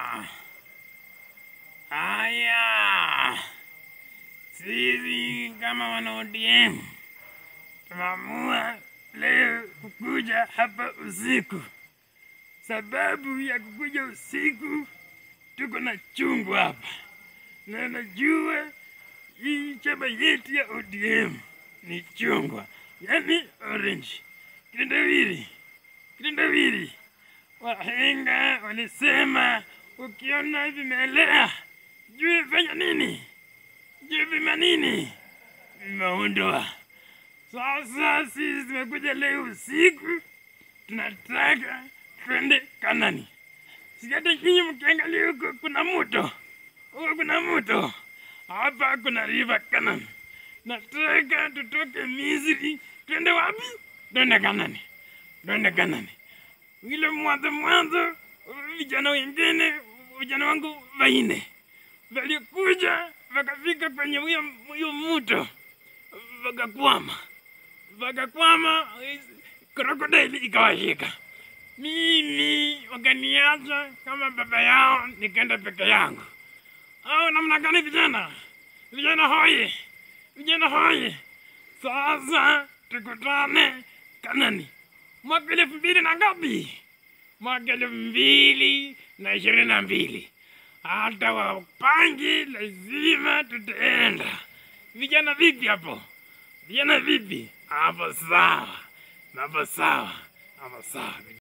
Haya, sisi kama wana ODM tumeamua leo kukuja hapa usiku. Sababu ya kukuja usiku, tuko na chungu hapa, na najua hii chama yetu ya ODM ni chungwa, yani orange, kitendawili, kitendawili. Wahenga walisema ukiona vimelea jue fanya nini, jue vima nini, vimeundwa. Sasa sisi tumekuja leo usiku, tunataka twende Kanani. Sikata nyinyi mkiangalia huko kuna mto, huko kuna mto, hapa kuna river Kanani. Nataka tutoke Misri, twende wapi? Twende Kanani, twende Kanani. Ile mwanzo mwanzo, vijana wengine, vijana wangu vaine walikuja wakafika kwenye huyo huyo mto, wakakwama, wakakwama, krokodili ikawashika. Mimi wakaniacha kama baba yao, nikaenda peke yangu. Au namna gani vijana? Vijana hoye, vijana hoye! Sasa tukutane Kanani mwaka elfu mbili na ngapi? Mwaka elfu mbili na ishirini na mbili. Hata wapangi lazima tutaenda. Vijana vipi hapo? Vijana vipi hapo? Sawa, hapo sawa, hapo sawa.